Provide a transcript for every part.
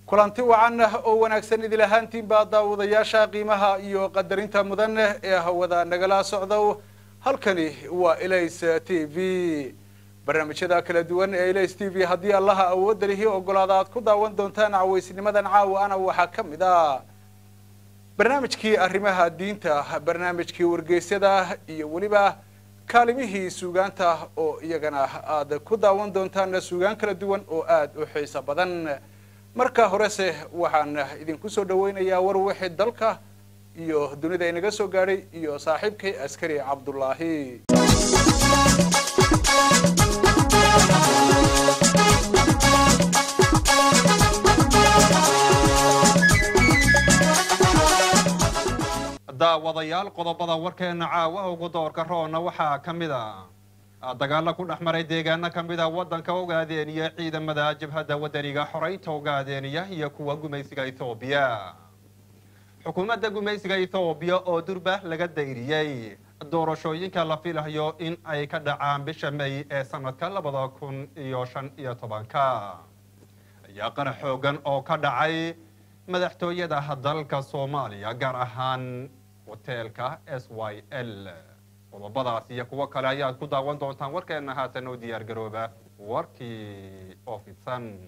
kulanti wacan oo wanaagsan idil ahaantiinbaa daawadayaasha qiimaha iyo qadarinta mudan ee hawada nagala socdo halkani waa elays t v barnaamijyada kala duwan ee elays t v haddii allaha awoodda lihi ogolaada aad ku daawan doontaan cawaysnimadan caawa ana waxaa ka mid ah barnaamijkii arrimaha diinta barnaamijkii wargeysyada iyo weliba kaalimihii suugaanta oo iyagana aad ku daawan doontaan suugaan kala duwan oo aada u xiiso badan marka horese waxaan idinku soo dhaweynayaa war wixii dalka iyo dunida inaga soo gaadhay iyo saaxiibkay askari cabdullaahi daawadayaal qodobada warkeena caawa ugu doorka roona waxaa ka mid a dagaalo ku dhex maray deegaano ka mid a waddanka ogaadeeniya ciidamada jabhadda wadaniga xoraynta ogaadeeniya iyo kuwa gumaysiga ethoobiya xukuumadda gumaysiga ethoobiya oo durba laga dayriyey doorashooyinka la filayo in ay ka dhacaan bisha may ee sanadka labada kun iyo shan iyo tobanka ayaa qarax xoogan oo ka dhacay madaxtooyada dalka soomaaliya gaar ahaan hoteelka s y l qodobadaas iyo kuwo kale ayaad ku daawan doontaan warkeena haatan oo diyaar garooba warkii oo fidsan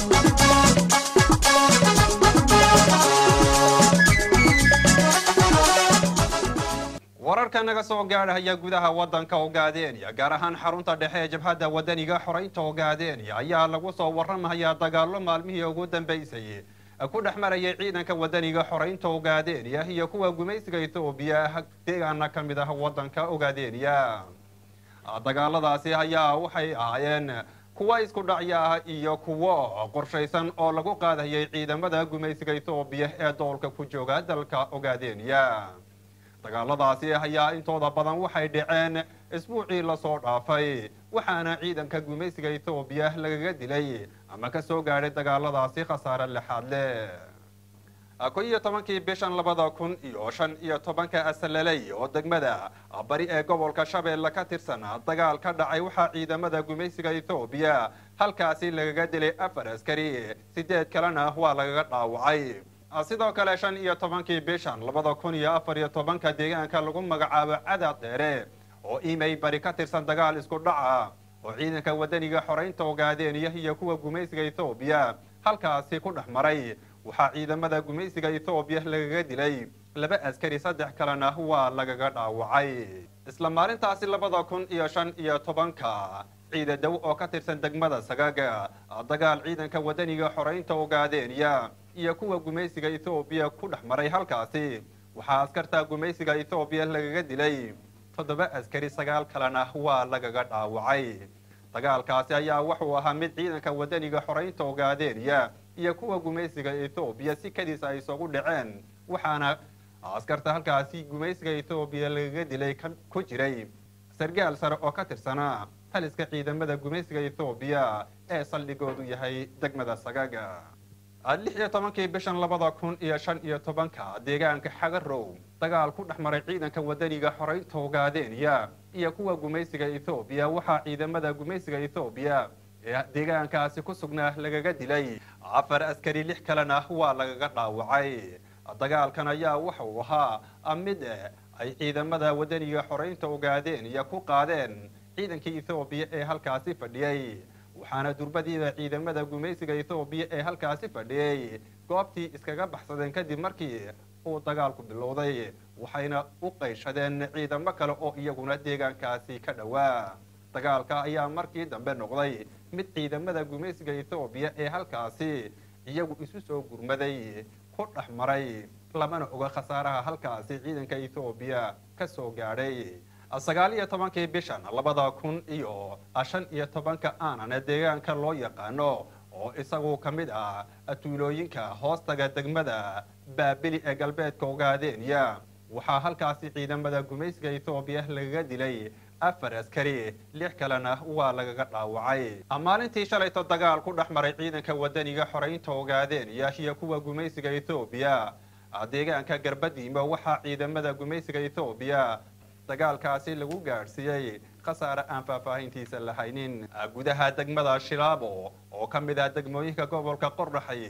wararka naga soo gaadhaya gudaha waddanka ogaadeeniya gaar ahaan xarunta dhexe ee jabhadda wadaniga xoraynta ogaadeeniya ayaa lagu soo warramayaa dagaallo maalmihii ugu dambaysay ku dhex marayay ciidanka wadaniga xoraynta ogaadeeniya iyo kuwa gumaysiga ethoobiya deegaana ka mid ah waddanka ogaadeeniya dagaaladaasi ayaa waxay ahaayeen kuwa isku dhacya ah iyo kuwo qorshaysan oo lagu qaadayay ciidamada gumaysiga ethoobiya ee doolka ku jooga dalka ogaadeeniya dagaaladaasi ayaa intooda badan waxay dhaceen isbuucii lasoo dhaafay waxaana ciidanka gumaysiga ethoobiya lagaga dilay ama ka soo gaadhay dagaaladaasi khasaare lixaad leh ko iyo tobankii bishan labada kun iyo shan iyo tobanka asalaley oo degmada bari ee gobolka shabeelle ka tirsan dagaal ka dhacay waxaa ciidamada gumaysiga ethoobiya halkaasi lagaga dilay afar askari sideed kalena waa lagaga dhaawacay sidoo kale shan iyo tobankii bishan labada kun iyo afar iyo tobanka deegaanka lagu magacaabo cadaad dheere oo imay bari ka tirsan dagaal isku dhaca oo ciidanka wadaniga xoraynta ogaadeeniya iyo kuwa gumaysiga ethoobiya halkaasi ku dhex maray waxaa ciidamada gumaysiga ethoobiya lagaga dilay laba askari saddex kalena waa lagaga dhaawacay isla maalintaasi labada kun iyo shan iyo tobanka ciidadow oo ka tirsan degmada sagaga dagaal ciidanka wadaniga xoraynta ogaadeeniya iyo kuwa gumaysiga ethoobiya ku dhex maray halkaasi waxaa askarta gumaysiga ethoobiya lagaga dilay toddoba askari sagaal kalena waa lagaga dhaawacay dagaalkaasi ayaa wuxuu ahaa mid ciidanka wadaniga xoraynta ogaadeeniya iyo kuwa gumaysiga ethoobiya si kadiis ay isugu dhaceen waxaana askarta halkaasi gumaysiga ethoobiya lagaga dilay ku jiray sargaal sare oo ka tirsanaa taliska ciidamada gumaysiga ethoobiya ee saldhigoodu yahay degmada sagaga lix iyo tobankii bishan labada kun iyo shan iyo tobanka deegaanka xagarow dagaal ku dhex maray ciidanka wadaniga xoraynta ogaadeeniya iyo kuwa gumaysiga ethoobiya waxaa ciidamada gumaysiga ethoobiya ee deegaankaasi ku sugnaa lagaga dilay afar askari lix kalena waa lagaga dhaawacay dagaalkan ayaa wuxuu ahaa mid ay ciidamada wadaniga xoraynta ogaadeeniya ku qaadeen ciidankii ethoobiya ee halkaasi fadhiyey waxaana durbadiida ciidamada gumaysiga ethoobiya ee halkaasi fadhiyey goobtii iskaga baxsadeen kadib markii uu dagaalku bilowday waxayna u qayshadeen ciidamo kale oo iyaguna deegaankaasi ka dhowaa dagaalka ayaa markii dambe noqday mid ciidamada gumaysiga ethoobiya ee halkaasi iyagu isu soo gurmaday ku dhex maray lamana oga khasaaraha halkaasi ciidanka ethoobiya ka soo gaadhay sagaal iyo tobankii bishan labada kun iyo shan iyo tobanka aanana deegaanka loo yaqaano oo isagu ka mid ah tuulooyinka hoostaga degmada baabili ee galbeedka ogaadeeniya waxaa halkaasi ciidamada gumaysiga ethoobiya lagaga dilay afar askari lix kalena waa lagaga dhaawacay maalintii shalayto dagaal ku dhex maray ciidanka wadaniga xoraynta ogaadeeniya iyo kuwa gumaysiga ethoobiya deegaanka garbadiimo waxaa ciidamada gumaysiga ethoobiya dagaalkaasi lagu gaadhsiiyey khasaare aan faahfaahintiisa lahaynin gudaha degmada shilaabo oo ka mid ah degmooyinka gobolka qordhaxay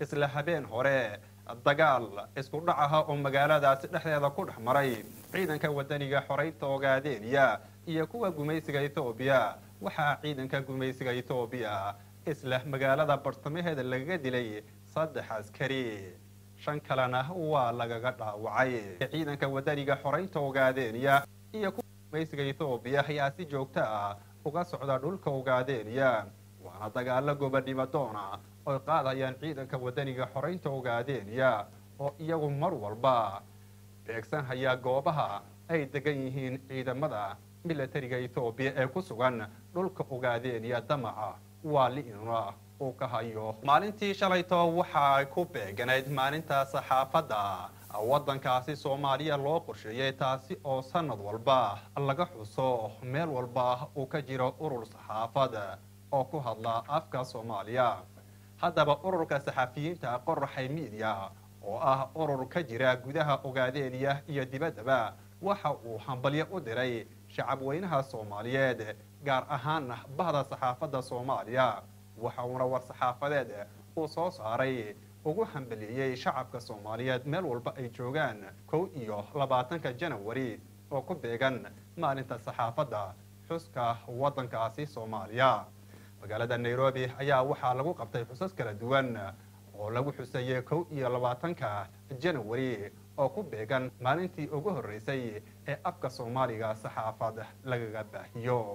isla habeen hore dagaal isku dhac aha oo magaaladaasi dhexdeeda ku dhex maray ciidanka wadaniga xoraynta ogaadeeniya iyo kuwa gumaysiga ethoobiya waxaa ciidanka gumaysiga ethoobiya isla magaalada bartamaheeda lagaga dilay saddex askari shan kalena waa lagaga dhaawacay ciidanka wadaniga xoraynta ogaadeeniya iyo kuwa gumaysiga ethoobiya ayaa si joogto ah uga socda dhulka ogaadeeniya waana dagaalo gobadnimo doona oy qaadayaan ciidanka wadaniga xoraynta ogaadeeniya oo iyagu mar walba beegsanhaya goobaha ay degan yihiin ciidamada milatariga ethoobiya ee ku sugan dhulka ogaadeeniya damaca waa li'inuna uu ka hayo maalintii shalayto waxay ku beeganayd maalinta saxaafadda waddankaasi soomaaliya loo qorsheeyey taasi oo sanad walba laga xuso meel walba uu ka jiro urur saxaafad oo ku hadla afka soomaaliya haddaba ururka saxafiyiinta qoraxay miidiya oo ah urur ka jira gudaha ogaadeeniya iyo dibaddaba waxa uu hambalyo u diray shacab weynaha soomaaliyeed gaar ahaana bahda saxaafadda soomaaliya waxa uuna war saxaafadeed uu soo saaray ugu hambalieyey shacabka soomaaliyeed meel walba ay joogaan kow iyo labaatanka janawari oo ku beegan maalinta saxaafadda xuska waddankaasi soomaaliya magaalada nairobi ayaa waxaa lagu qabtay xusas kala duwan oo lagu xuseeyey kow iyo labaatanka janawari oo ku beegan maalintii ugu horreysay ee afka soomaaliga saxaafad lagaga baahiyo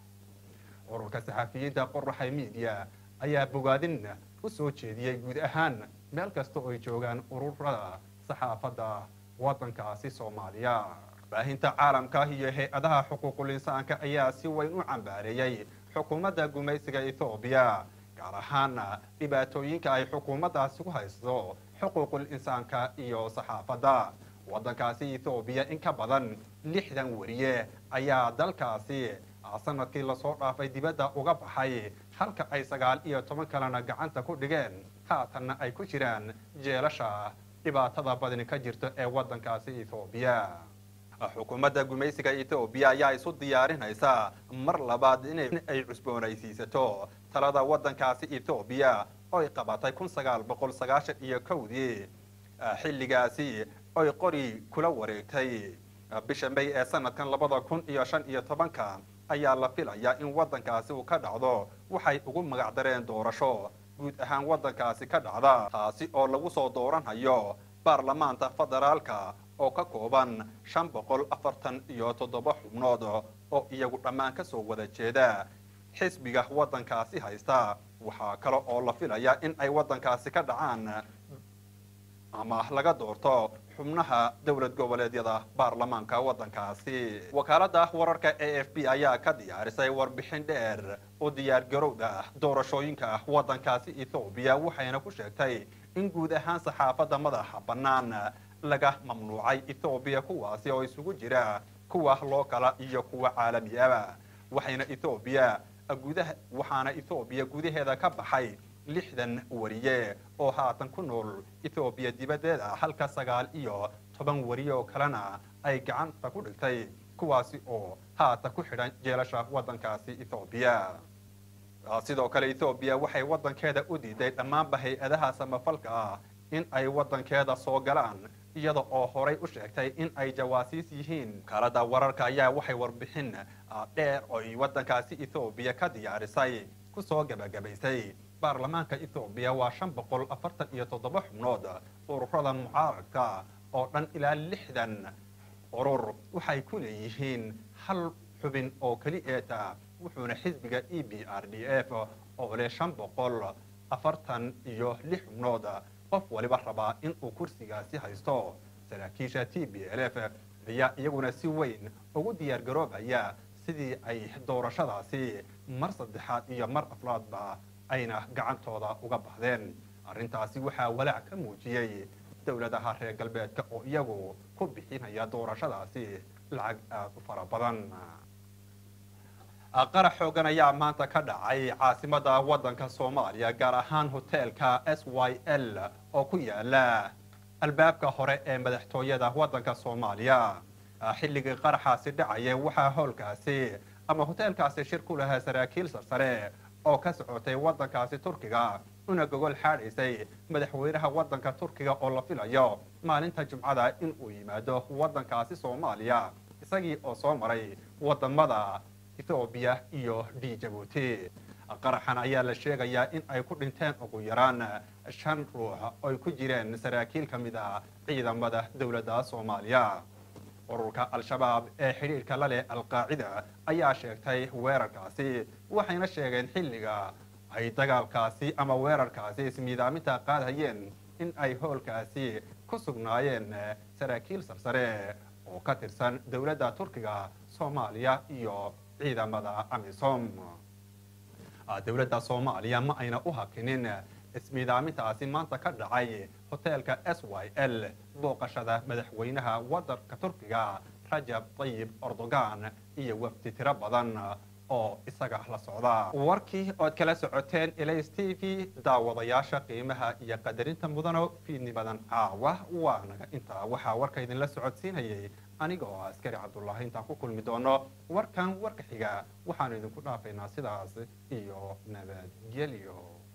ururka saxafiyiinta qoraxay miidiya ayaa bogaadin u soo jeediyey guud ahaan meel kasta oo ay joogaan ururada saxaafadda waddankaasi soomaaliya baahinta caalamka iyo hay-adaha xuquuqul insaanka ayaa si weyn u cambaareeyey xukuumadda gumaysiga ethoobiya gaar ahaana dhibaatooyinka ay xukuumaddaasi ku haysto xuquuqul insaanka iyo saxaafadda waddankaasi ethoobiya in ka badan lixdan wariye ayaa dalkaasi sanadkii lasoo dhaafay dibadda uga baxay halka ay sagaal iyo toban kalena gacanta ku dhigeen haatanna ay ku jiraan jeelasha dhibaatada badani ka jirta ee waddankaasi ethoobiya xukuumadda gumaysiga ethoobiya ayaa isu diyaarinaysa mar labaad in ay cusboonaysiisato talada waddankaasi ethoobiya oy qabatay kun sagaal boqol sagaashan iyo kowdii xilligaasi oy qori kula wareegtay bisha may ee sanadkan labada kun iyo shan iyo tobanka ayaa la filayaa in waddankaasi uu ka dhacdo waxay ugu magac dareen doorasho guud ahaan waddankaasi ka dhacda taasi oo lagu soo dooranhayo baarlamaanta federaalka oo ka kooban shan boqol afartan iyo toddoba xubnood oo iyagu dhammaan ka soo wada jeeda xisbiga waddankaasi haysta waxaa kale oo la filayaa in ay waddankaasi ka dhacaan ama laga doorto xubnaha dowlad goboleedyada baarlamaanka waddankaasi wakaaladda wararka a f b ayaa ka diyaarisay warbixin dheer oo diyaargarowda doorashooyinka waddankaasi ethoobiya waxayna ku sheegtay in guud ahaan saxaafadda madaxa bannaan laga mamnuucay ethoobiya kuwaasi oo isugu jira kuwa lookala iyo kuwa caalamiaba waxayna ethoobiya gudaha waxaana ethoobiya gudaheeda ka baxay lixdan wariye oo haatan ku nool ethoobiya dibaddeeda halka sagaal iyo toban wariye oo kalena ay gacanta ku dhigtay kuwaasi oo haatan ku xidhan jeelasha waddankaasi ethoobiya sidoo kale ethoobiya waxay waddankeeda u diiday dhammaanba hay-adaha samafalka ah in ay waddankeeda soo galaan iyada oo horay u sheegtay in ay jawaasiis yihiin wakaalada wararka ayaa waxay warbixin dheer oy waddankaasi ethoobiya ka diyaarisay kusoo gabagabaysay baarlamaanka ethoobiya waa shan boqol afartan iyo toddoba xubnood ururada mucaaradka oo dhan ilaa lixdan urur waxay ku leeyihiin hal xubin oo keli eeta wuxuuna xisbiga e b r d f oo leh shan boqol afartan iyo lix xubnood qof waliba rabaa in uu kursigaasi haysto saraakiisha t b l f ayaa iyaguna si weyn ugu diyaar garoobaya sidii ay doorashadaasi mar saddexaad iyo mar afraadba ayna gacantooda uga baxdeen arrintaasi waxaa walaac ka muujiyey dowladaha reer galbeedka oo iyagu ku bixinaya doorashadaasi lacag aada u fara badan qarax xoogan ayaa maanta ka dhacay caasimada waddanka soomaaliya gaar ahaan hoteelka s y l oo ku yaala albaabka hore ee madaxtooyada waddanka soomaaliya xilligii qaraxaasi dhacaya waxaa howlkaasi ama hoteelkaasi shir ku lahaa saraakiil sarsare oo ka socotay waddankaasi turkiga una gogol xaadhaysay madaxweynaha waddanka turkiga oo la filayo maalinta jumcada in uu yimaado waddankaasi soomaaliya isagii oo soo maray wadamada ethoobiya iyo d jabuuti qaraxan ayaa la sheegayaa in ay ku dhinteen ugu yaraan shan ruux oy ku jireen saraakiil ka mid ah ciidamada dowladda soomaaliya ururka al-shabaab ee xidhiidhka la leh alqaacida ayaa sheegtay weerarkaasi waxayna sheegeen xilliga ay dagaalkaasi ama weerarkaasi ismiidaaminta qaadhayeen in ay hoolkaasi ku sugnaayeen saraakiil sarsare oo ka tirsan dowladda turkiga soomaaliya iyo ciidamada amisom dowladda soomaaliya ma ayna u hakinin ismiidaamintaasi maanta ka dhacay hoteelka s y l booqashada madaxweynaha waddanka turkiga rajab tayib erdogan iyo wafdi tiro badan oo isaga la socda warkii ood kala socoteen elays t v daawadayaasha qiimaha iyo qadarinta mudano fiidnimadan caawa waa naga intaa waxaa warka idinla socodsiinayay aniga oo askari cabdullaahi intaan ku kulmi doono warkan warka xiga waxaanu idinku dhaafaynaa sidaas iyo nabadgelyo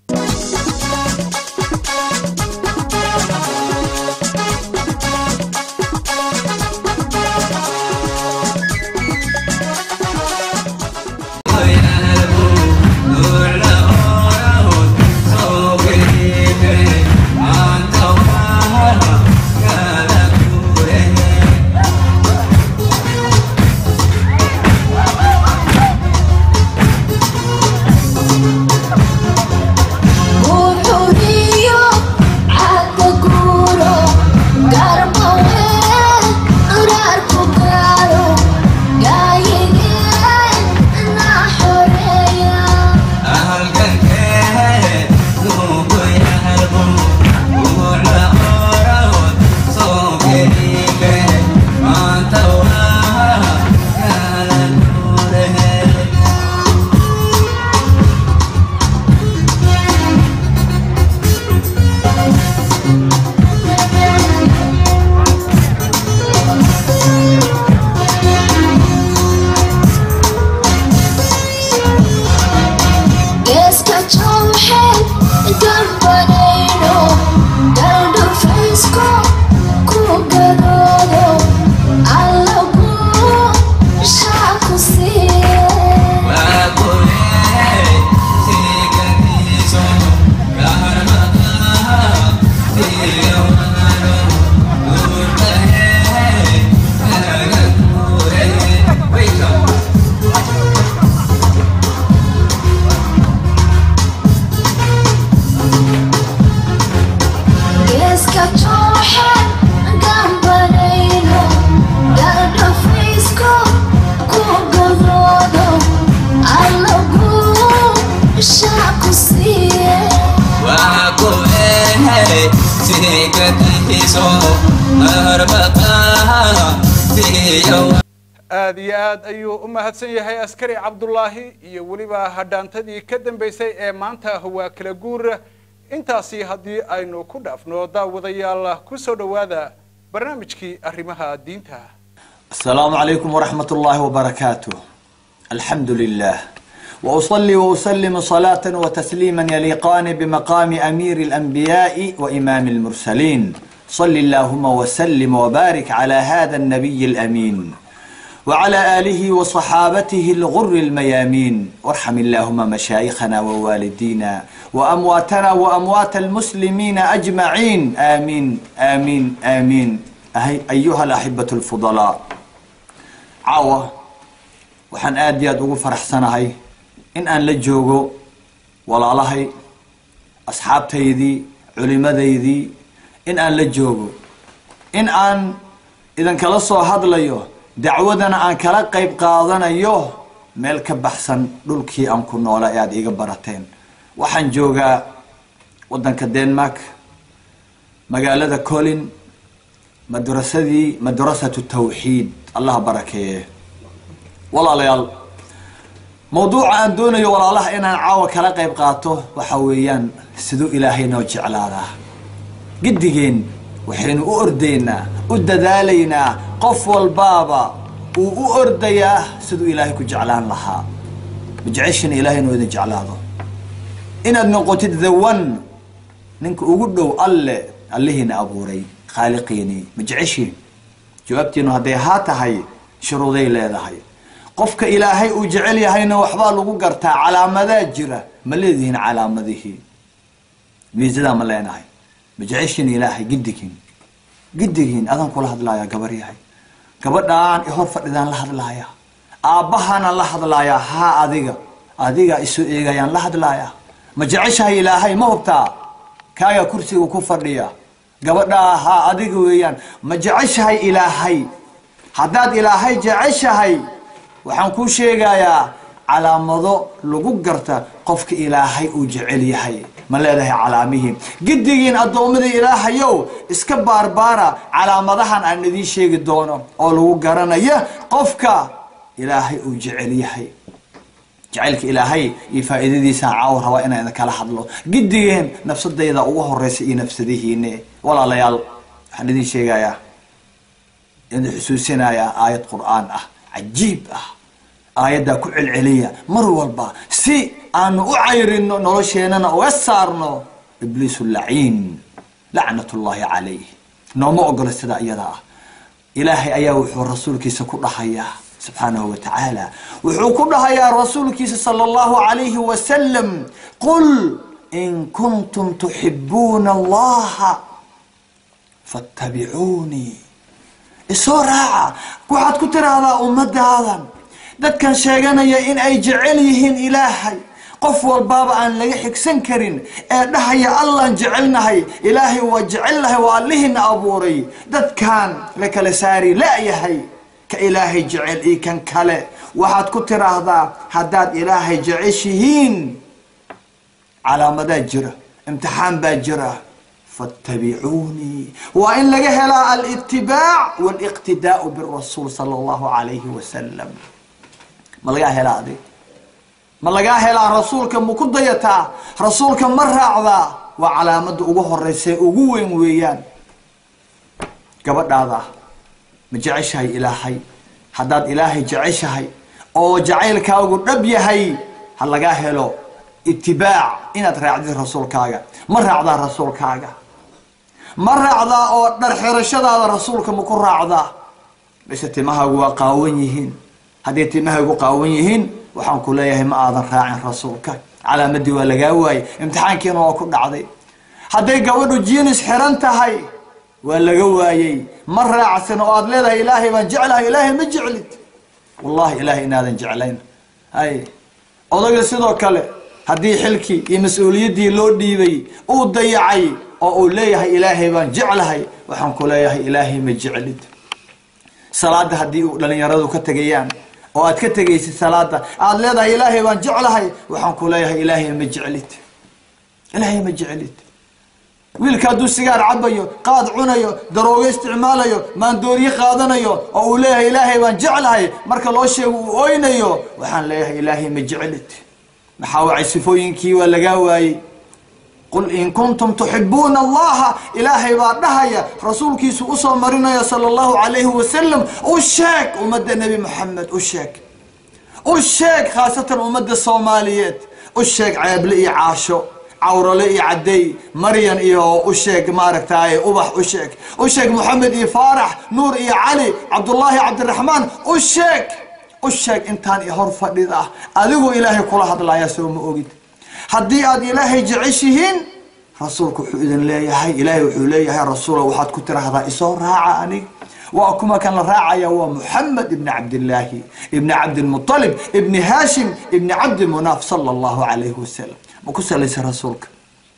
aad iyo aad ayuu u mahadsan yahay askari cabdulaahi iyo weliba hadhaantadii ka dambaysay ee maanta waa kala guur intaasi haddii aynu ku dhaafno daawadayaal ku soo dhowaada barnaamijkii arrimaha diinta السلام عليكم ورحمة الله وبركاته الحمد لله وأصلي وأسلم صلاة وتسليما يليقان بمقام أمير الأنبياء وإمام المرسلين صل اللهم وسلم وبارك على هذا النبي الأمين وعلى آله وصحابته الغر الميامين وارحم اللهم مشايخنا ووالدينا وأمواتنا وأموات المسلمين أجمعين آمين آمين آمين أهي أيها الأحبة الفضلاء caawa waxaan aad iyo aad ugu faraxsanahay in aan la joogo walaalahay asxaabtaydii culimadaydii in aan la joogo in aan idinkala soo hadlayo dacwadana aan kala qayb qaadanayo meel ka baxsan dhulkii aan ku noola ee aada iiga barateen waxaan joogaa waddanka denmark magaalada colin madrasadii madrasatu tawxiid allah barakeeye walaalayaal mawduuca aan doonayo walaalaha inaan caawa kala qayb qaato waxa weeyaan siduu ilaahay noo jeclaadaa giddigeen waxaynu u ordaynaa u dadaalaynaa qof walbaaba uu u ordayaa siduu ilaahay ku jeclaan lahaa majeceshin ilaahay inuu idin jeclaado inaad noqotid the one ninka ugu dhow alle allihiina abuuray khaaliqiinii ma jeceshiin jawaabtiinu hadday haa tahay shuruuday leedahay qofka ilaahay uu jecel yahayna waxbaa lagu gartaa calaamadaa jira ma leedihiin calaamadihii miisadaa ma leenahay ma jeceshiin ilaahay giddigiin giddigiin adaan kula hadlaaya gabar yahay gabadhaan ihor fadhidaan la hadlaaya aabbahana la hadlaayaa haa adiga adiga isu eegayaan la hadlaayaa ma jeceshahay ilaahay ma hubtaa kaaga kursiga ku fadhiya gabadhaa haa adiga weeyaan ma jeceshahay ilaahay haddaad ilaahay jeceshahay waxaan kuu sheegayaa calaamado lagu garta qofka ilaahay uu jecel yahay ma leedahay calaamihii giddigiin addoommadii ilaahayow iska baarbaara calaamadahan aan idiin sheegi doono oo lagu garanaya qofka ilaahay uu jecel yahay jacaylka ilaahay iyo faa'iidadiisaan caawa rabaa inaan idinkala hadlo giddigeen nafsadayda ugu horeysa iyo nafsadihiine walaalayaal waxaan idiin sheegayaa idin xusuusinayaa aayad qur-aan ah cajiib ah aayaddaa ku celceliya mar walba si aanu u cayrino nolosheenana uga saarno ibliisu laciin lacnatullaahi calayh nooma ogola sidaa iyada ah ilaahay ayaa wuxuu rasuulkiisa ku dhahayaa subxaanahu wa tacaala wuxuu ku dhahayaa rasuulkiisa sala allahu calayhi wasalam qul in kuntum tuxibuuna allaha fattabicuunii isoo raaca waxaad ku tiraahdaa ummadaadan dadkan sheeganaya in ay jecel yihiin ilaahay qof walbaaba aan laga xigsan karin ee dhahaya allaan jecelnahay ilaahay waa jecelnahay waa allihina abuuray dadkan la kala saari la-yahay ka ilaahay jecel iyo kan kale waxaad ku tiraahdaa haddaad ilaahay jeceshihiin calaamadaa jira imtixaan baa jira fattabicuunii waa in laga helaa alitibaac waliqtidaau birasuul sala allahu calayhi wasalam ma lagaa helaa adig ma lagaa helaa rasuulka ma ku dayataa rasuulka ma raacdaa waa calaamada ugu horeysa ugu weyn weeyaan gabadhaada ma jeceshahay ilaahay haddaad ilaahay jeceshahay oo jacaylkaagu dhab yahay ha lagaa helo itibaac inaad raacdid rasuulkaaga ma raacdaa rasuulkaaga ma raacdaa oo dharxirashadaada rasuulka ma ku raacdaa mise timahaagu waa qaawan yihiin hadday timahaygu qaawan yihiin waxaan ku leeyahay ma aadan raacin rasuulka calaamadii waa lagaa waayey imtixaankiina waa ku dhacday hadday gabadhu jinis xiran tahay waa laga waayey ma raacsan oo aad leedahay ilaahay baan jeclahay ilaahay ma jeclid wallahi ilaahay inaadan jeclayn hay odayga sidoo kale haddii xilkii iyo mas-uuliyaddii loo dhiibay uu dayacay oo uu leeyahay ilaahay baan jeclahay waxaan ku leeyahay ilaahay ma jeclid salaada haddii uu dhalinyaradu ka tegayaan oo aad ka tegaysid salaada aada leedahay ilaahay baan jeclahay waxaan ku leeyahay ilaahay ma jeclid ilaahay ma jeclid wiilka hadduu sigaar cabayo qaad cunayo daroogo isticmaalayo maandooriye qaadanayo oo uu leeyahay ilaahay baan jeclahay marka loo sheego uu oynayo waxaan leeyahay ilaahay ma jeclid maxaa wacay sifooyinkii waa lagaa waayey qul in kuntum tuxibuuna allaha ilaahay baa dhahaya rasuulkiisu usoo marinaya sala allahu calayhi wasalam u sheeg ummadda nebi moxamed u sheeg u sheeg khaasatan ummadda soomaaliyeed u sheeg ceeble iyo caasho cawrale iyo cadey maryan iyo u sheeg maaragtaaye ubax u sheeg u sheeg moxamed iyo faarax nuur iyo cali cabdullaahi cabdiraxmaan u sheeg u sheeg intaan i hor fadhid ah adigu ilaahay kula hadlaya soo ma ogid haddii aad ilaahay jeceshihiin rasuulku wuxuu idin leeyahay ilaahay wuxuu leeyahay rasuula waxaad ku tiraahdaa isoo raaca anig waa kuma kan la raacaya waa muxamed ibni cabdillaahi ibni cabdilmutalib ibni haashim ibni cabdi munaaf sala allahu calayhi wasalam ma ku salaysa rasuulka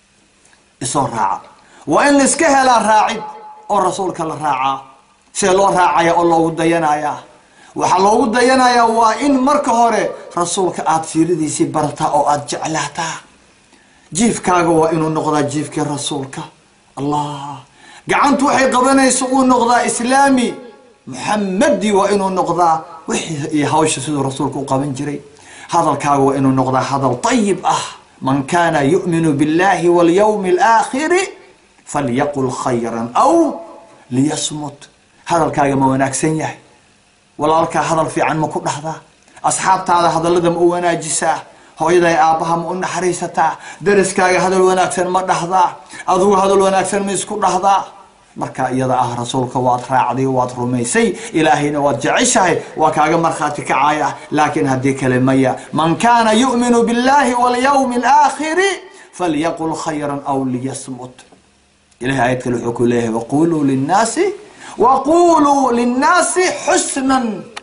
isoo raaca waa in laiska helaa raacid oo rasuulka la raacaa see loo raacaya oo loogu dayanayaa waxaa loogu dayanayaa waa in marka hore rasuulka aada siiradiisii barataa oo aada jeclaataa jiifkaaga waa inuu noqdaa jiifkii rasuulka allah gacantu waxay qabanaysa uu noqdaa islaami muxamadi waa inuu noqdaa wixii iyo hawsha siduu rasuulka u qaban jiray hadalkaaga waa inuu noqdaa hadal ayib ah man kana yu'minu biاllahi walyawmi alaakhiri falyaqul khayran aw liyasmut hadalkaaga ma wanaagsan yahay walaalkaa hadal fiican ma ku dhahdaa asxaabtaada hadallada ma u wanaajisaa hooyaday aabbaha ma u naxariisataa dariskaaga hadal wanaagsan ma dhahdaa adugu hadal wanaagsan ma isku dhahdaa marka iyada ah rasuulka waad raacday waad rumaysay ilaahayna waad jeceshahay waa kaaga markhaati kacaya laakiin haddii kale maya man kaana yu'minu billahi walyawmi alaakhiri falyaqul khayran aw liyasmut ilahay aayad kale wuxuu ku leeyahay waquluu linnaasi waquluu linnaasi xusnan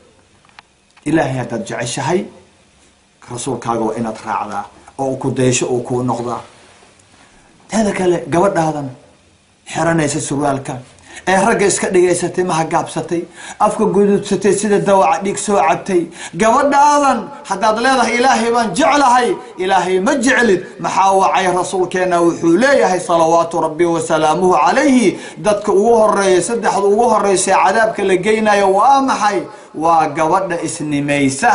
ilaahay haddaad jeceshahay rasuulkaaga waa inaad raacdaa oo ku daysho uu kuu noqdaa teeda kale gabadhaadan xiranaysa surwaalka ee ragga iska dhigaysatay maha gaabsatay afka guduudsatay sida dawaca dhiig soo cabtay gabadhaadan haddaad leedahay ilaahay baan jeclahay ilaahay ma jeclid maxaa wacay rasuulkeena wuxuu leeyahay salawaatu rabbi wasalaamuhu calayhi dadka ugu horeeya saddexda ugu horeysa ee cadaabka la geynayo waa maxay waa gabadha isnimaysa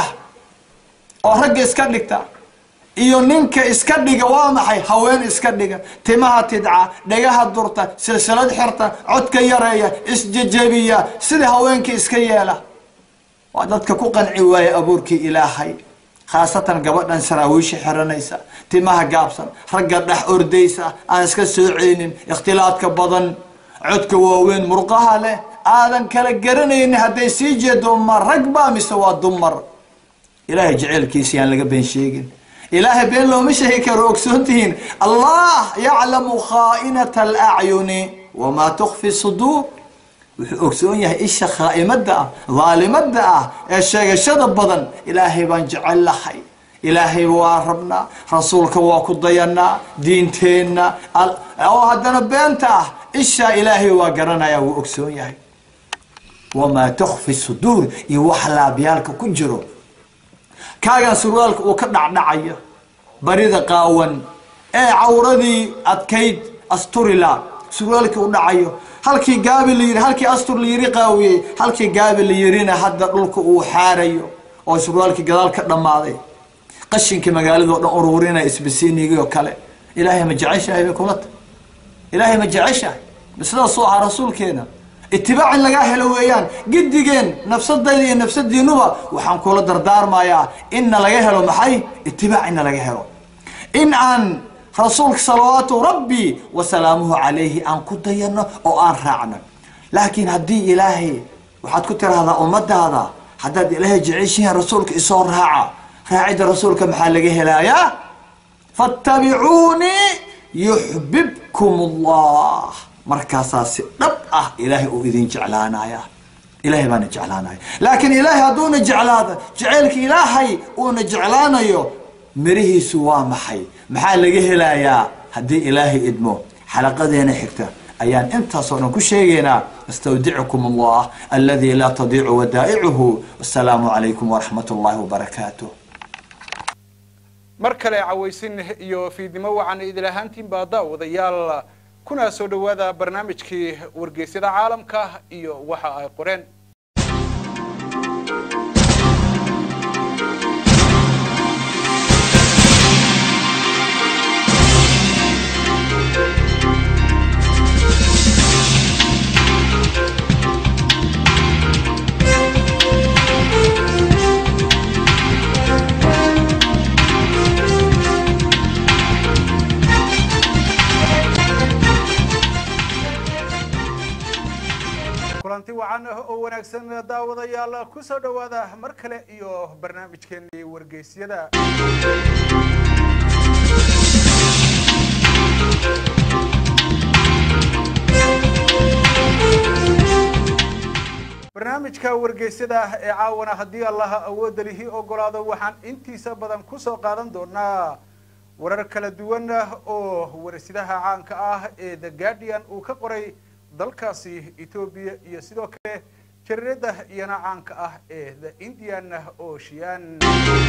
oo ragga iska dhigta iyo ninka iska dhiga waa maxay haween iska dhiga timaha tidca dhagaha durta silsilad xirta codka yareeya isjejebiya sida haweenka iska yeela waa dadka ku qanci waaya abuurkii ilaahay khaasatan gabadhan saraawiisha xiranaysa timaha gaabsan ragga dhex ordaysa aan iska soo celinin ikhtilaadka badan codka waaweyn murqaha leh aadan kala garanaynin hadday sii jeedo ma rag baa mise waa dumar ilaahay jeceelkiisa yaan laga been sheegin ilaahay been looma sheegi karo ogsoon tihiin allah yaclamu khaa'inata alacyuni wamaa tukfi suduur wuxuu ogsoon yahay isha khaa'imada ah dhaalimada ah ee sheegashada badan ilaahay baan jecel lahay ilaahay waa rabnaa rasuulka waa ku dayanaa diinteenna oo haddana beenta ah ishaa ilaahay waa garanaya wuu ogsoon yahay wamaa tukfi suduur iyo wax laabyaalka ku jiro kaagan surwaalka uu ka dhacdhacayo barida qaawan ee cawradii adkayd asturila surwaalkii u dhacayo halkii gaabi la yiri halkii astur la yiri qaawiyey halkii gaabi la yirina hadda dhulka uu xaarayo oo surwaalkii gadaal ka dhammaaday qashinkii magaalada oo dhan ururinaya isbisiinigii oo kale ilaahay ma jeceshahay bay kula tahay ilaahay ma jeceshahay sidaasuu ahaa rasuulkeena itibaac in lagaa helo weeyaan gidigeen nafsadayda iyo nafsadiinuba waxaan kula dardaarmayaa inna laga helo maxay itibaac inna laga helo in aan rasuulka salawaatu rabbi wasalaamuhu calayhi aan ku dayano oo aan raacno laakiin haddii ilaahay waxaad ku tiraahdaa ummadaada haddaad ilaahay jeceshihiin rasuulka isoo raaca raacidda rasuulka maxaa laga helayaa fattabicuunii yuxbibkum allah markaasaa si dhab ah ilaahay uu idin jeclaanaya ilahay baana jeclaanaya laakiin ilaahay hadduuna jeclaada jaceylka ilaahay uuna jeclaanayo mirihiisu waa maxay maxaa laga helayaa haddii ilaahay idmo xalaqadeena xigta ayaan intaasoo dhan ku sheegaynaa astawdicukum allah aladi laa tadiicu wadaa'icuhu wasalaamu calaykum waraxmat ullahi wabarakaatuh mar kale cawaysin iyo fiidnimo wacan idil ahaantiin baa daawadayaal kuna soo dhowaada barnaamijkii wargeysyada caalamka iyo waxa ay qoreen kulanti wacan oo wanaagsan daawadayaal ku soo dhowaada mar kale iyo barnaamijkeenii wargeysyada barnaamijka wargeysyada ee caawana haddii allaha awoodda lihi ogolaado waxaan intiisa badan ku soo qaadan doonaa warar kala duwan oo warsidaha caanka ah ee the guardian uu ka qoray dalkaasi etoobiya iyo sidoo kale jariirada iyana caanka ah ee the indian ocean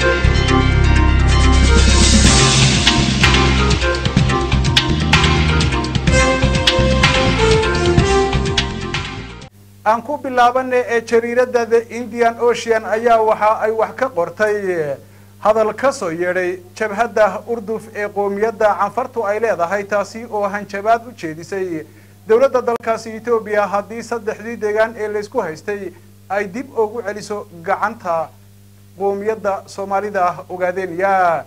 aan ku bilaabana ee jariirada the indian ocean ayaa waxa ay wax ka qortay hadal ka soo yeedhay jabhadda urduf ee qoomiyadda canfartu ay leedahay taasi oo hanjabaad u jeedisay dowladda dalkaasi etoobiya haddii saddexdii deegaan ee laysku haystay ay dib ugu celiso gacanta qoomiyadda soomaalida ogaadeenya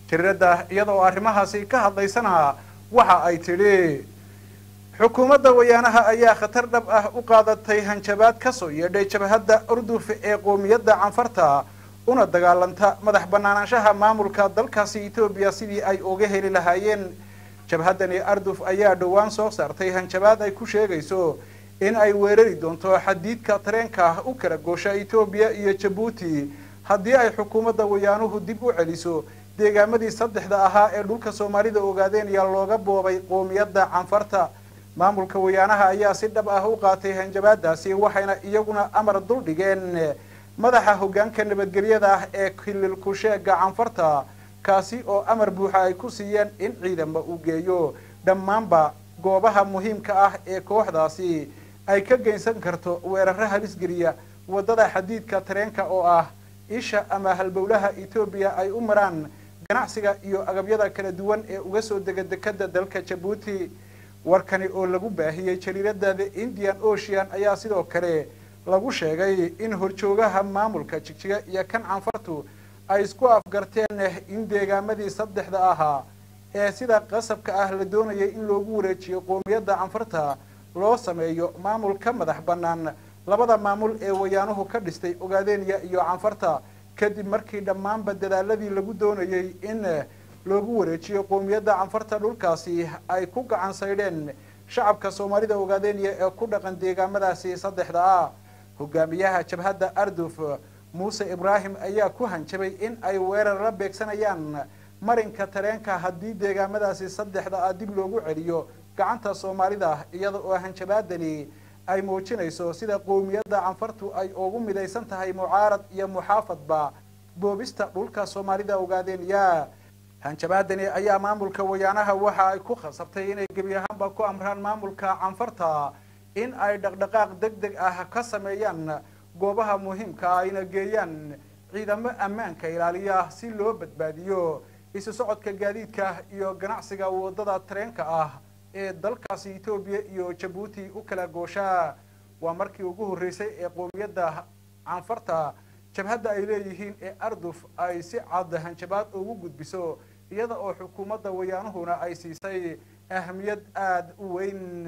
jariirada iyada oo arrimahaasi ka hadlaysana waxa ay tidhi xukuumadda wayaanaha ayaa khatar dhab ah u qaadatay hanjabaad ka soo yeedhay jabhadda urduf ee qoomiyadda canfarta una dagaalanta madax banaanaanshaha maamulka dalkaasi etoobiya sidii ay uga heli lahaayeen jabhaddani arduf ayaa dhowaan soo saartay hanjabaad ay ku sheegayso in ay weerari doonto xadiidka tareenka u kala goosha etoobiya iyo jabuuti haddii ay xukuumadda wayaanuhu dib u celiso deegaamadii saddexda ahaa ee dhulka soomaalida ogaadeen ayaa looga boobay qoomiyadda canfarta maamulka wayaanaha ayaa si dhab ah u qaatay hanjabaadaasi waxayna iyaguna amar dul dhigeen madaxa hoggaanka nabadgelyada ah ee kilil kusheega canfarta kaasi oo amar buuxa ay ku siiyeen in ciidama uu geeyo dhammaanba goobaha muhiimka ah ee kooxdaasi ay ka geysan karto weeraro halisgeliya waddada xadiidka tareenka oo ah isha ama halbowlaha etoobiya ay u maraan ganacsiga iyo agabyada kala duwan ee uga soo dega dekada dalka jabuuti warkani oo lagu baahiyey jariirada the indian ocean ayaa sidoo kale lagu sheegay in horjoogaha maamulka jigjiga iyo kan canfartu ay isku afgarteen in deegaamadii saddexda ahaa ee sida qasabka ah la doonayay in loogu wareejiyo qoomiyadda canfarta loo sameeyo maamul ka madax bannaan labada maamul ee wayaanuhu ka dhistay ogaadeniya iyo canfarta kadib markii dhammaanba dadaaladii lagu doonayay in loogu wareejiyo qoomiyadda canfarta dhulkaasi ay ku gacan saydheen shacabka soomaalida ogaadeniya ee ku dhaqan deegaamadaasi saddexda ah hogaamiyaha jabhadda arduf muuse ibraahim ayaa ku hanjabay in ay weerar la beegsanayaan marinka tareenka haddii deegaamadaasi saddexda ah dib loogu celiyo gacanta soomaalida iyada oo hanjabaadani ay muujinayso sida qoomiyadda canfartu ay ugu midaysan tahay mucaarad iyo muxaafadba boobista dhulka soomaalida ogaadeniya hanjabaadani ayaa maamulka wayaanaha waxa ay ku khasabtay inay gebi ahaanba ku amraan maamulka canfarta in ay dhaqdhaqaaq deg deg ah ka sameeyaan goobaha muhiimka ayna geeyaan ciidamo ammaanka ilaaliya si loo badbaadiyo isu socodka gaadiidka iyo ganacsiga waddada tareenka ah ee dalkaasi etoobiya iyo jabuuti u kala gooshaa waa markii ugu horreysay ee qoomiyadda canfarta jabhadda ay leeyihiin ee arduf ay si cad hanjabaad ugu gudbiso iyada oo xukuumadda wayaanuhuna ay siisay ahamiyad aada u weyn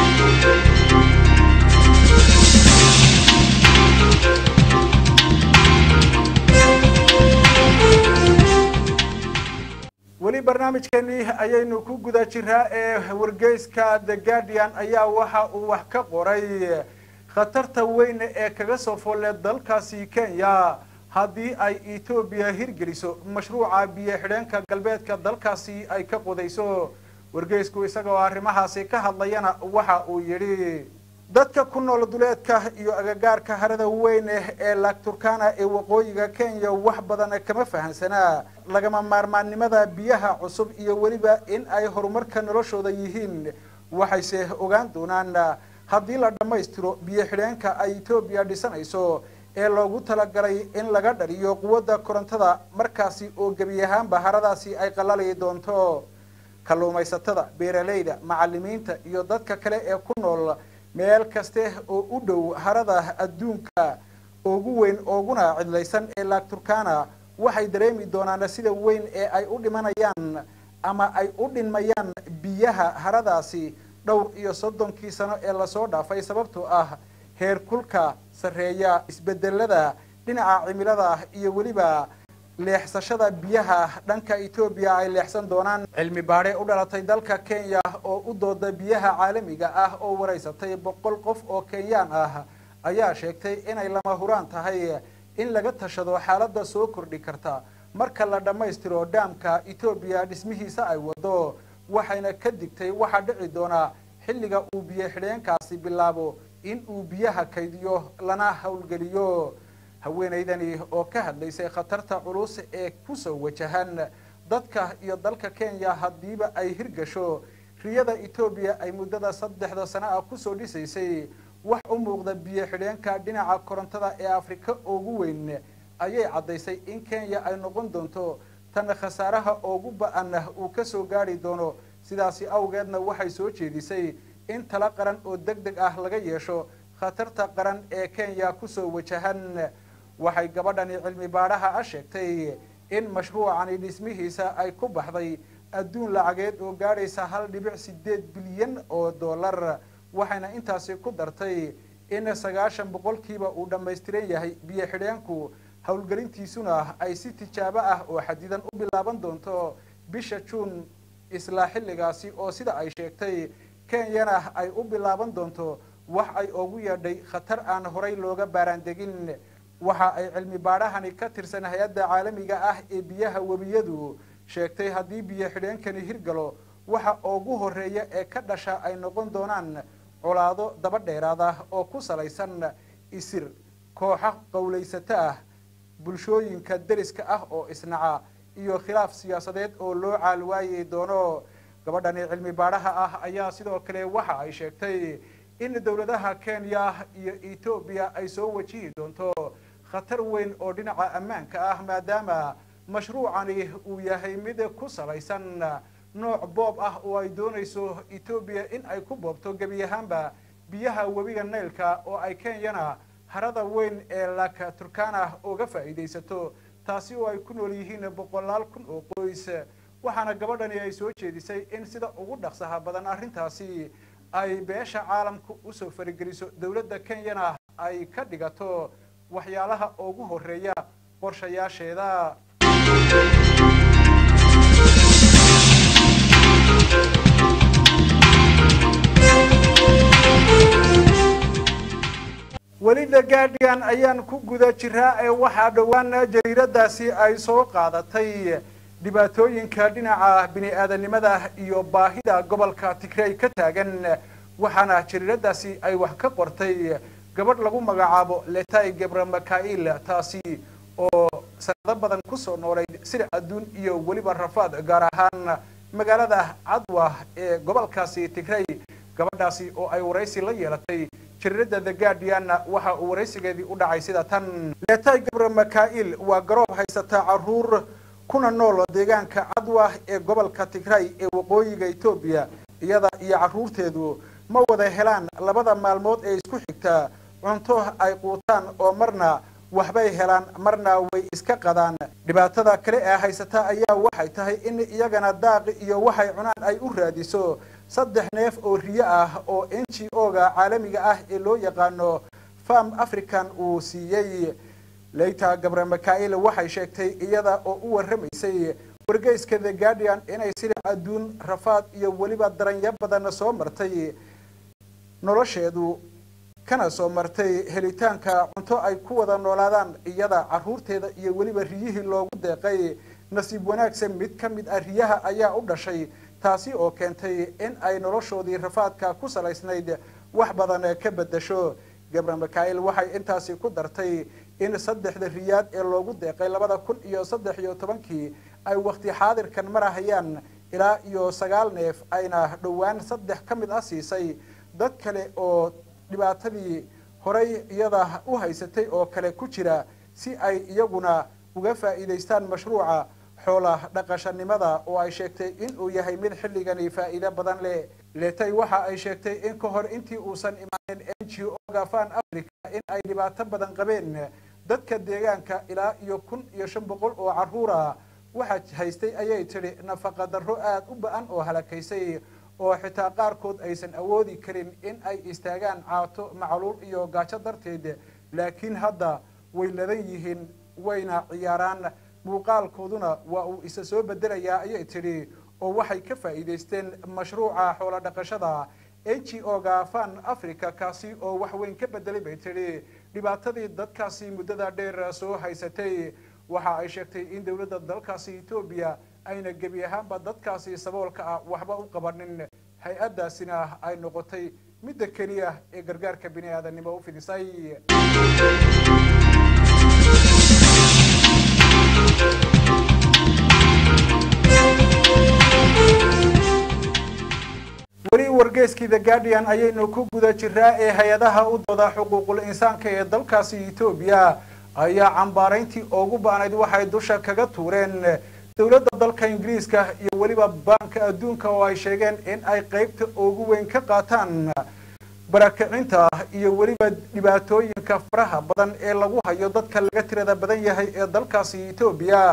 weli barnaamijkeeni ayaynu ku guda jiraa ee wargeyska the guardian ayaa waxa uu wax ka qoray khatarta weyn ee kaga soo folle dalkaasi kenya haddii ay etoobiya hirgeliso mashruuca biyo xidheenka galbeedka dalkaasi ay ka qodayso wargeysku isagoo arrimahaasi ka hadlayana waxa uu yidhi dadka ku nool duleedka iyo agagaarka harada weyn ee laagturkana ee waqooyiga kenya wax badan kama fahansanaa lagama maarmaannimada biyaha cusub iyo weliba in ay horumarka noloshooda yihiin waxayse ogaan doonaan haddii la dhammaystiro biyo xidheenka ay etoobiya dhisanayso ee loogu talagalay in laga dhaliyo quwadda korontada markaasi oo gebi ahaanba haradaasi ay qalali doonto kalluumaysatada beeralayda macalimiinta iyo dadka kale ee ku nool meel kaste oo u dhow harada adduunka ugu weyn ooguna cidlaysan ee laagturkana waxay dareemi doonaan sida weyn ee ay u dhimanayaan ama ay u dhinmayaan biyaha haradaasi dhowr iyo soddonkii sano ee lasoo dhaafay sababtoo ah heer kulka sarreeya isbedelada dhinaca cimilada iyo weliba leexsashada biyaha dhanka etoobiya ay leexsan doonaan cilmi baadhe u dhalatay dalka kenya oo u dooda biyaha caalamiga ah oo waraysatay boqol qof oo kenyaan ah ayaa sheegtay inay lama huraan tahay in laga tashado xaaladda soo kordhi karta marka la dhammaystiro dhaamka etoobiya dhismihiisa ay wado waxayna ka digtay waxaa dhici doona xilliga uu biyo xidheenkaasi bilaabo in uu biyaha kaydiyo lana howlgeliyo haweenaydani oo ka hadlaysay khatarta culus ee kusoo wajahan dadka iyo dalka kenya haddiiba ay hirgasho riyada etoobiya ay muddada saddexda sano ah kusoo dhisaysay wax u muuqda biyo xidheenka dhinaca korontada ee afrika ugu weyn ayay caddaysay in kenya ay noqon doonto tan khasaaraha ugu ba-an uu kasoo gaari doono sidaasi awgeedna waxay soo jeedisay in tala qaran oo deg deg ah laga yeesho khatarta qaran ee kenya kusoo wajahan waxay gabadhani cilmi baadhaha a sheegtay in mashruucani dhismihiisa ay ku baxday adduun lacageed oo gaadhaysa hal dhibic sideed bilyan oo dollar waxayna intaasi ku dartay in sagaashan boqolkiiba uu dhammaystiran yahay biyo xidheenku howlgelintiisuna ay si tijaabo ah oo xadidan u bilaaban doonto bisha juun isla xilligaasi oo sida ay sheegtay kenyana ay u bilaaban doonto wax ay ugu yeedhay khatar aan horay looga baaraandegin waxa ay cilmi baadhahani ka tirsan hay-adda caalamiga ah ee biyaha webiyadu sheegtay haddii biyo xidheenkani hirgalo waxa ugu horeeya ee ka dhasha ay noqon doonaan colaado daba dheeraada oo ku salaysan isir kooxo qowlaysato ah bulshooyinka deriska ah oo isnaca iyo khilaaf siyaasadeed oo loo caalwaayay doono gabadhani cilmi baadhaha ah ayaa sidoo kale waxa ay sheegtay in dowladaha kenya iyo etoobiya ay soo wajihi doonto khatar weyn oo dhinaca ammaanka ah maadaama mashruucani uu yahay mid ku salaysan nooc boob ah oo ay doonayso etoobiya in ay ku boobto gebi ahaanba biyaha webiga naylka oo ay kenyana harada weyn ee laka turkana uga faa'iidaysato taasi oo ay ku nool yihiin boqolaal kun oo qoys waxaana gabadhani ay soo jeedisay in sida ugu dhaqsaha badan arrintaasi ay beesha caalamku usoo farigeliso dowladda kenyana ay ka dhigato waxyaalaha ugu horeeya qorshayaasheeda weli the guardian ayaan ku guda jiraa ee waxaa dhowaan jariiradaasi ay soo qaadatay dhibaatooyinka dhinaca bini aadanimada iyo baahida gobolka tigray ka taagan waxaana jariiradaasi ay wax ka qortay gabadh lagu magacaabo letay gebra makail taasi oo sanado badan kusoo noolayd sida adduun iyo weliba rafaad gaar ahaan magaalada cadwa ee gobolkaasi tigray gabadhaasi oo ay waraysi la yeelatay jariirada the guardian waxa uu waraysigeedii u dhacay sida tan letay gebra makail waa garoob haysata caruur kuna nool deegaanka cadwa ee gobolka tigray ee waqooyiga etoobiya iyada iyo caruurteedu ma wada helaan labada maalmood ee isku xigta cunto ay quutaan oo marna waxbay helaan marna way iska qadaan dhibaatada kale ee haysata ayaa waxay tahay in iyagana daaqi iyo waxay cunaan ay u raadiso saddex neef oo riyo ah oo n g o-ga caalamiga ah ee loo yaqaano farm african uu siiyey leyta gabre makail waxay sheegtay iyada oo u warramaysay wargeyska the guardian inay sida adduun rafaad iyo weliba daranyo badan soo martay nolosheedu kana soo martay helitaanka cunto ay ku wada noolaadaan iyada caruurteeda iyo weliba riyihii loogu deeqay nasiib wanaagsan mid ka mid ah riyaha ayaa u dhashay taasi oo keentay in ay noloshoodii rafaadka ku salaysnayd wax badan ka bedasho gabre makail waxay intaasi ku dartay in saddexda riyaad ee loogu deeqay labada kun iyo saddex iyo tobankii ay wakti xaadirkan marahayaan ilaa iyo sagaal neef ayna dhowaan saddex ka mid ah siisay dad kale oo dhibaatadii horay iyada u haysatay oo kale ku jira si ay iyaguna uga faa'iidaystaan mashruuca xoola dhaqashanimada oo ay sheegtay in uu yahay mid xilligani faa'iido badan leh letay waxa ay sheegtay in ka hor intii uusan imaanin n g o-ga fan africa in ay dhibaato badan qabeen dadka deegaanka ilaa iyo kun iyo shan boqol oo carruura waxaa haystay ayay tidhi nafaqa darro aada u ba-an oo halakaysay oo xitaa qaarkood aysan awoodi karin in ay istaagaan caato macluul iyo gaajo darteed laakiin hadda way ladan yihiin wayna ciyaaraan muuqaalkooduna waa uu isa soo bedelayaa ayay tidhi oo waxay ka faa'iidaysteen mashruuca xoolo dhaqashada n g o-ga fan africa kaasi oo wax weyn ka bedelay bay tidhi dhibaatadii dadkaasi muddada dheer soo haysatay waxa ay sheegtay in dowladda dalkaasi etoobiya ayna gebi ahaanba dadkaasi saboolka ah waxba u qabanin hay-addaasina ay noqotay midda keliya ee gargaarka bini aadamnimo u fidisay weli wargeeskii the guardian ayaynu ku guda jiraa ee hay-adaha u dooda xuquuqul insaanka ee dalkaasi etoobiya ayaa cambaarayntii ugu ba-nayd waxay dusha kaga tuureen dowladda dalka ingiriiska iyo weliba baanka adduunka oo ay sheegeen in ay qeybta ugu weyn ka qaataan barakicinta iyo weliba dhibaatooyinka faraha badan ee lagu hayo dadka laga tirada badan yahay ee dalkaasi etoobiya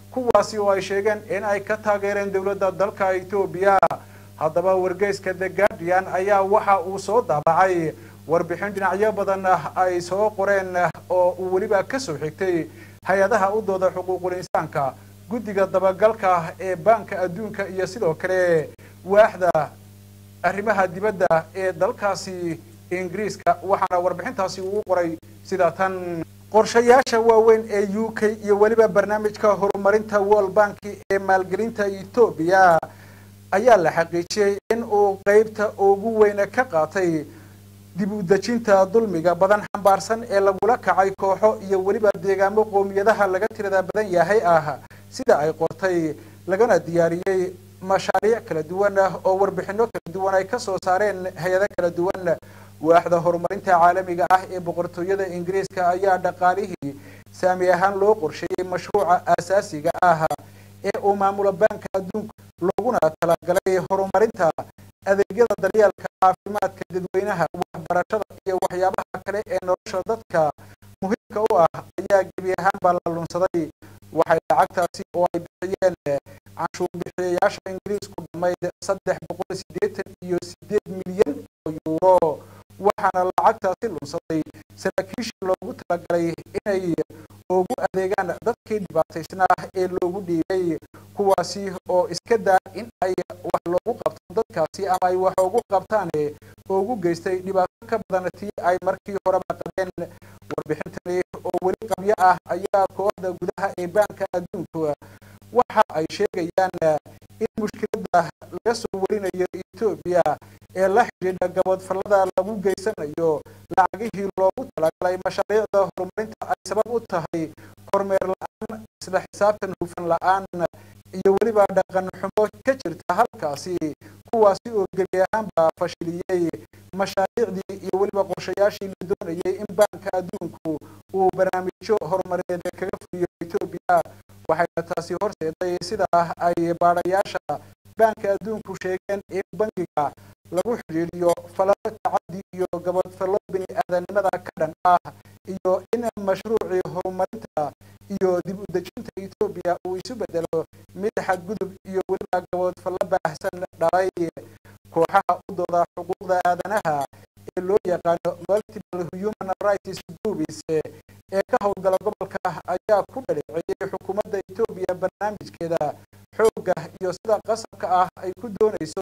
kuwaasi oo ay sheegeen in ay ka taageereen dowladda dalka etoobiya haddaba wargeyska the guardian ayaa waxa uu soo daabacay warbixin dhinacyo badan ay soo qoreen oo uu weliba ka soo xigtay hay-adaha u dooda xuquuqul insaanka guddiga dabagalka ee baanka adduunka iyo sidoo kale waaxda arrimaha dibadda ee dalkaasi ingiriiska waxaana warbixintaasi uu qoray sida tan qorshayaasha waaweyn ee u k iyo weliba barnaamijka horumarinta world bank ee maalgelinta etoobiya ayaa la xaqiijiyey in uu qeybta ugu weyne ka qaatay dib u dejinta dulmiga badan xambaarsan ee lagula kacay kooxo iyo weliba deegaamo qoomiyadaha laga tirada badan yahay ah sida ay qortay lagana diyaariyey mashaariic kala duwan oo warbixino kala duwan ay kasoo saareen hay-ado kala duwan waaxda horumarinta caalamiga ah ee boqortooyada ingiriiska ayaa dhaqaalihii saami ahaan loo qorsheeyey mashruuca aasaasiga ah ee uu maamulo baanka adduunka looguna talagalay horumarinta adeegyada daryeelka caafimaadka dadweynaha waxbarashada iyo waxyaabaha kale ee nolosha dadka muhiimka u ah ayaa gebi ahaan baa la lunsaday waxay lacagtaasi oo ay bixiyeen canshuur bixiyayaasha ingiriisku dhamayd saddex boqol siddeetan iyo sideed milyan oo yuuro waxaana lacagtaasi lunsaday saraakiisha loogu talagalay inay ugu adeegaan dadkii dhibaataysnaa ee loogu dhiibay kuwaasi oo iska daa in ay wax loogu qabto dadkaasi ama ay wax ugu qabtaan ugu geystay dhibaato ka badan tii ay markii horeba qabeen warbixintani oo weli qabyo ah ayaa kooxda gudaha ee baanka adduunku waxa ay sheegayaan in mushkiladda laga soo warinayo etoobiya ee la xidhiidha gabadfallada lagu geysanayo lacagihii loogu talagalay mashaariicda horumarinta ay sabab u tahay kormeer la-aan isla xisaabtan hufan la-aan iyo weliba dhaqan xumo ka jirta halkaasi kuwaasi oo gebi ahaanba fashiliyey mashaariicdii iyo weliba qorshayaashii la doonayay in baanka adduunku uu barnaamijyo horumarineed kaga fuliyo etoobiya waxayna taasi horseeday sidaa ay baadhayaasha baanka adduunku sheegeen in bangiga lagu xidhiidhiyo falalo tacaddi iyo gabadfallo bini aadanimada ka dhan ah iyo in mashruucii horumarinta iyo dib u dejinta etoobiya uu isu bedelo mid xadgudub iyo weliba gabadfallo baahsan dhalay kooxaha u dooda xuquuqda aadanaha ee loo yaqaano multiple human rights groups ee ka howlgala gobolka ayaa ku dhaleeceeyey xukuumadda etoobiya barnaamijkeeda xoogga iyo sida qasabka ah ay ku doonayso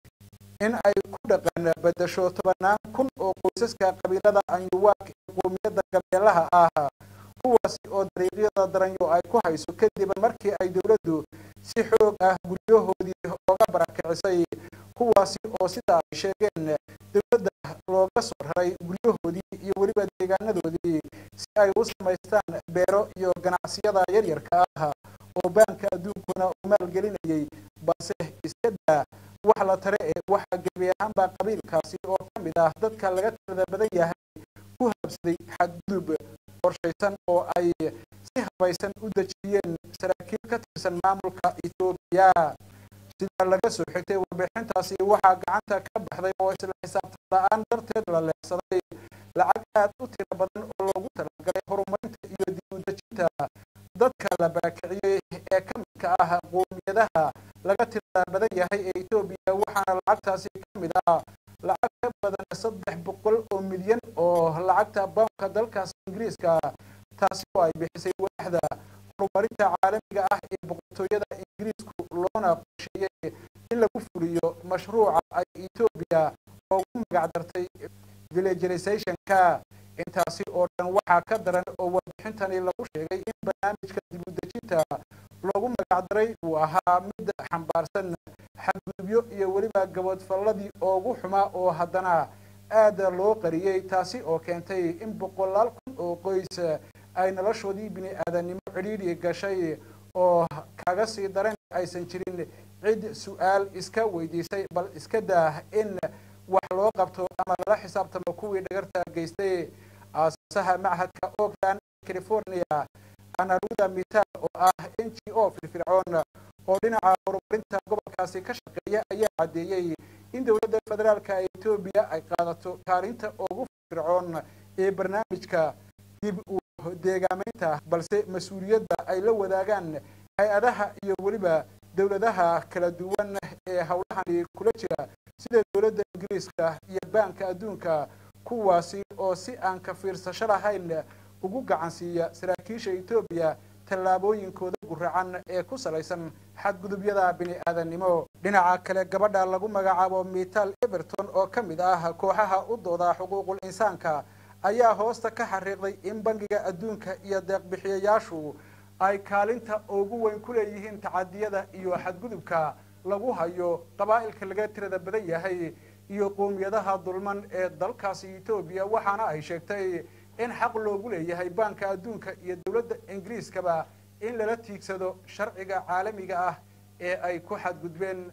in ay ku dhaqan bedasho tobanaan kun oo qoysaska qabiilada anyuwaak ee qoomiyadda gabeelaha ah kuwaasi oo dariiqyada daranyo ay ku hayso kadib markii ay dowladdu si xoog ah guryahoodii ooga barakicisay kuwaasi oo sida ay sheegeen dowladda looga soo raray guryahoodii iyo weliba deegaanadoodii si ay u samaystaan beero iyo ganacsiyada yaryarka ah oo baanka adduunkuna uu maalgelinayay balse iska daa wax la tare ee waxaa gebi ahaanbaa qabiilkaasi oo ka mid ah dadka laga tirada badan yahay ku habsaday xadgudub qorshaysan oo ay si habaysan u dejiyeen saraakiil ka tirsan maamulka etoobiya sida laga soo xigtay warbixintaasi waxaa gacanta ka baxday oo isla xisaabtan la-aan darteed la leexsaday lacag aad u tiro badan oo loogu talagalay horumarinta iyo dib u dejinta dadka la barakiciyey ee ka midka ah qoomiyadaha laga tirada badan yahay ee etoobiya waxaana lacagtaasi ka mid ah lacag ka badan saddex boqol oo milyan oo lacagta boonka dalkaas ingiriiska taasi oo ay bixisay waaxda horumarinta caalamiga ah ee boqortooyada ingiriisku loona qorsheeyey in lagu fuliyo mashruuca ay etoobiya ugu magacdartay villagerizationka intaasi oo dhan waxaa ka daran oo warbixintani lagu sheegay in barnaamijka dib u dejinta loogu magacdaray uu ahaa mid xambaarsan xadgudubyo iyo weliba gabadfalladii ugu xumaa oo haddana aada loo qariyey taasi oo keentay in boqolaal kun oo qoys ay noloshoodii bini aadannimo cidhiidhi gashay oo kaga sii daran aysan jirin cid su-aal iska weydiisay bal iska daa in wax loo qabto ama lala xisaabtamo kuwii dhagarta geystay aasasaha machadka oakland california anaruda mitaal oo ah n g o firfircoon oo dhinaca horumarinta gobolkaasi ka shaqeeya ayaa caddeeyey in dowladda federaalka etoobiya ay qaadato kaalinta ugu firfircoon ee barnaamijka dib u deegaameynta balse mas-uuliyadda ay la wadaagaan hay-adaha iyo weliba dowladaha kala duwan ee howlahani kula jira sida dowladda ingiriiska iyo baanka adduunka kuwaasi oo si aan ka fiirsasho lahayn ugu gacansiiya saraakiisha etoobiya tallaabooyinkooda guracan ee ku salaysan xadgudubyada bini aadannimo dhinaca kale gabadha lagu magacaabo mital everton oo ka mid ah kooxaha u dooda xuquuqul insaanka ayaa hoosta ka xariiqday in bangiga adduunka iyo deeqbixiyayaashu ay kaalinta ugu weyn ku leeyihiin tacadiyada iyo xadgudubka lagu hayo qabaa'ilka laga tirada badan yahay iyo qoomiyadaha dulman ee dalkaasi etoobiya waxaana ay sheegtay in xaq loogu leeyahay baanka adduunka iyo dowladda ingiriiskaba in lala tiigsado sharciga caalamiga ah ee ay ku xadgudbeen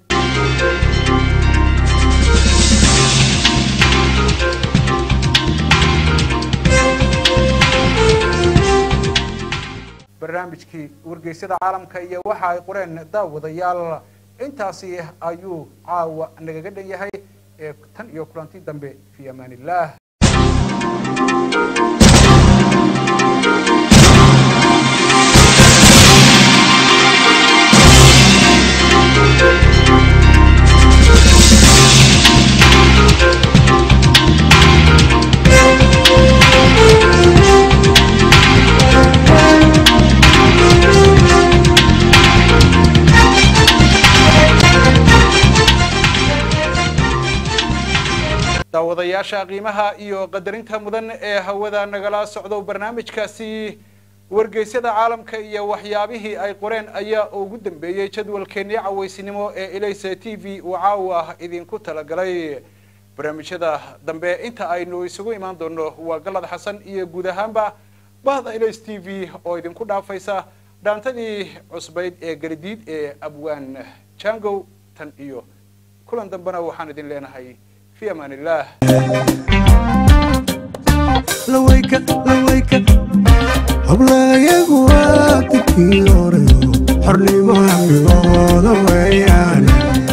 barnaamijkii wargeysyada caalamka iyo waxa ay qoreen daawadayaal intaasi ayuu caawa nagaga dhan yahay ee tan iyo kulanti dambe fi amaan illah daawadayaasha qiimaha iyo qadarinta mudan ee hawada nagala socdo barnaamijkaasi wargeysyada caalamka iyo waxyaabihii ay qoreen ayaa ugu dambeeyey jadwalkeennii cawaysinimo ee elaysa t v uu caawa idinku talagalay barnaamijyada dambe inta aynu isugu imaan doono waa galad xasan iyo guud ahaanba bahda elays t v oo idinku dhaafaysa dhaantadii cusbayd ee garidiid ee abwaan jangow tan iyo kulan dambena waxaan idin leenahay في امان الله lawayka lawayka hablayagu waa dadkii horeyo xornimo amigooda weeyaane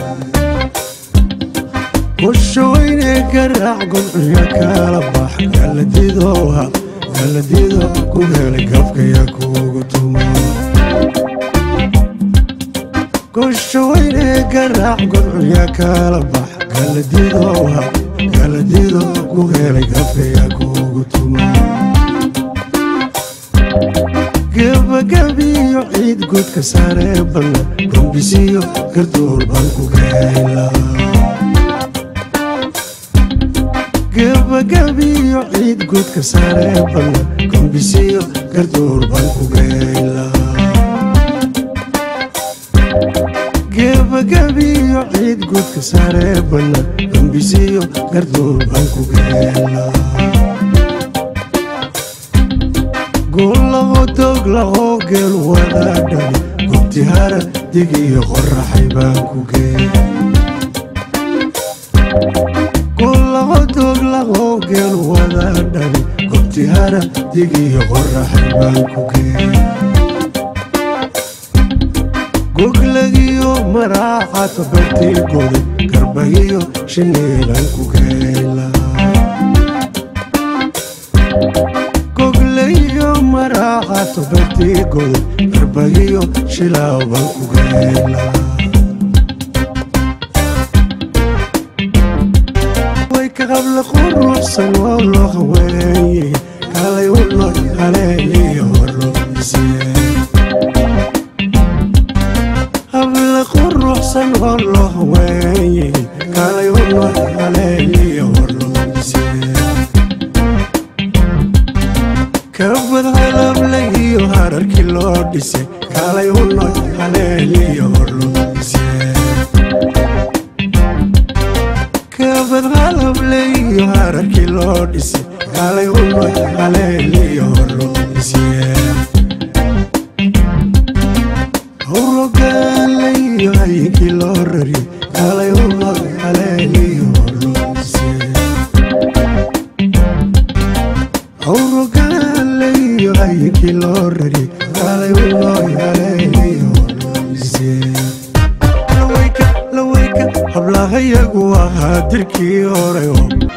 kushawayne garaac gumciga kala bax galadidoha galadido ku helay gafkaya kuugu tumo kushawayne garaac gumciga kala bax galadidoha galadido ku helay gafkaya kuugu tumo gebagabiyo ciid guudka saaree banna gombisiyo garduur baan ku geyla gebagabiyo ciid guudka saaree banna gombisiyo garduur baan ku geyla gebagabiyo ciid guudka saaree banna gombisiyo garduur baan ku geyla guulaho dooglaho geel wadaadhani gubtihara digiyo qoraxay baan ku geey guulaho dooglaho geel wadaadhani gubtihara digiyo qoraxay baan ku geey goglagiyo maraaxato bartii goday garbagiyo shiniilan ku geeyla goglayo maraaxato bartii goday garbagiyo shilaaban ku geeyla way ka qabla quruxsan oo loo haweeye kalay u nool haleeliyo horlobisiye habla quruxsan oo loo haweeye kalay u nool haleeliyo horlobisiye kabad halable iyo hararkii loo dhisay kalay u nool haleeliyo horlobisiye kabad halable iyo hararkii loo dhisay kalay u nool haleeliyo horlobisiye howrogaalaiyo hayinkii loo rari kalay u nool haleeliyo horlobisiye howrogaalaiyo hayinkii loo rari kalay u nool haleeliyo horlobisiye lawayka lawayka hablahayagu ahaa dirkii hore oo